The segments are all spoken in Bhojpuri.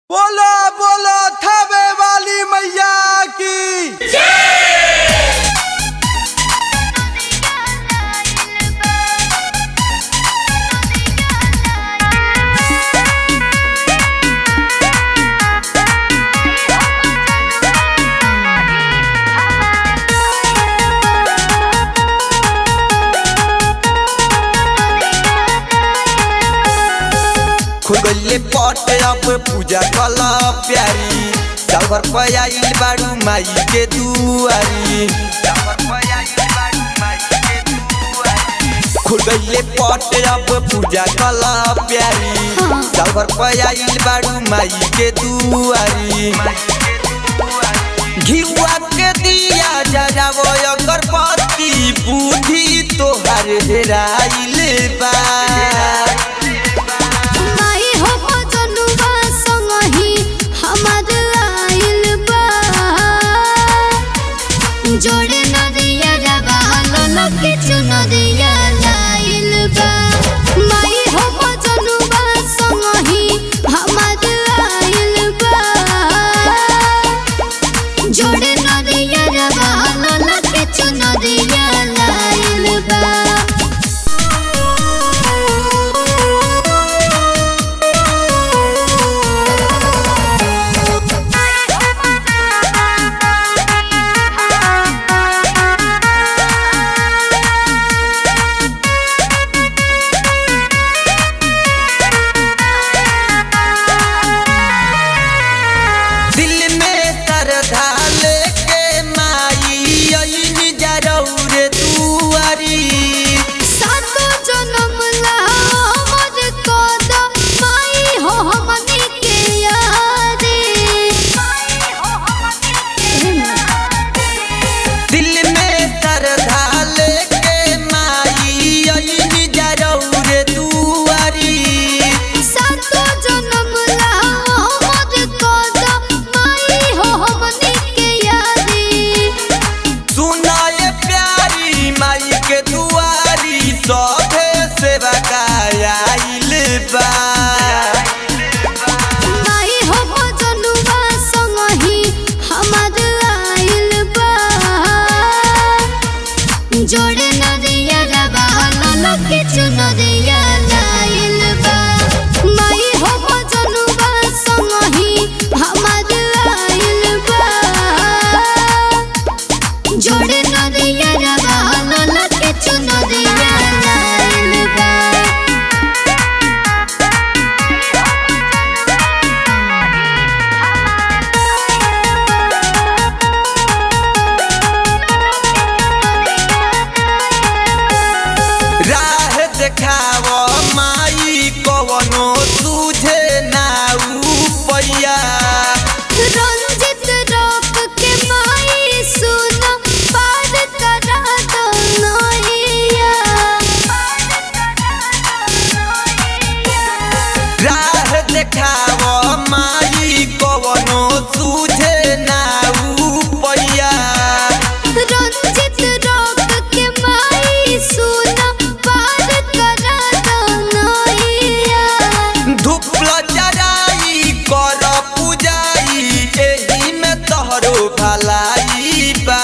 बोलो बोलो थबे वाली मैया की खुल गइले पट अब पूजा कल प्यारी चावर पयाइल बाड़ू माई के दुआरी खुल गइले पट अब पूजा कल प्यारी चावर पयाइल बाड़ू माई के दुआरी घिउआ के दिया जरावो अगरबत्ती बुद्धि तोहर हेराइल बा माई हो भजनुआ संगहि हमर आइल बा जोड़े नदिया रवा ललके चुनरिया लाइल बा माई हो भजनुआ संगहि हमर आइल बा जोड़े नदिया रवा ललके चुनरिया लाइल बा दिल में श्रद्धा लेके माई अइनी जरौर दुआरी सातो जनम ला हमर कदम माई हो हमनी के यारी दिल में श्रद्धा लेके माई अइनी जरौर दुआरी सातो जनम ला हमर कदम माई हो हमनी के यारी सुनाए प्यारी माई के दुआरी सभे सेवा कायल बा माई हो भजनुआ संगहि हमर आइल बा जोड़े नदिया रवा ललके चुनरिया लाइल बा माई हो भजनुआ संगहि हमर आइल बा जोड़े नदिया रवा ललके चुनरिया लाइल बा राह देखाव माई कवनो तुझे नाऊ पैया रंजित रोक के माई सुन पार करा दो नैया राह देखाव माई कवनो तुझे नाऊ पैया रंजित रोक के माई सुन पार करा दो नैया धूपल जराई कर पूजाई एही में तोहरो भलाई बा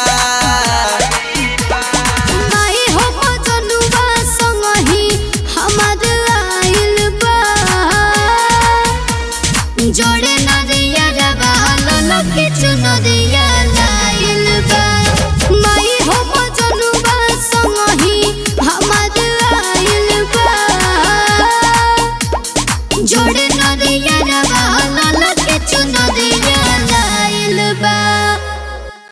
माई हो भजनुआ संगहि हमर आइल बा जोड़े नदिया रवा ललके चुन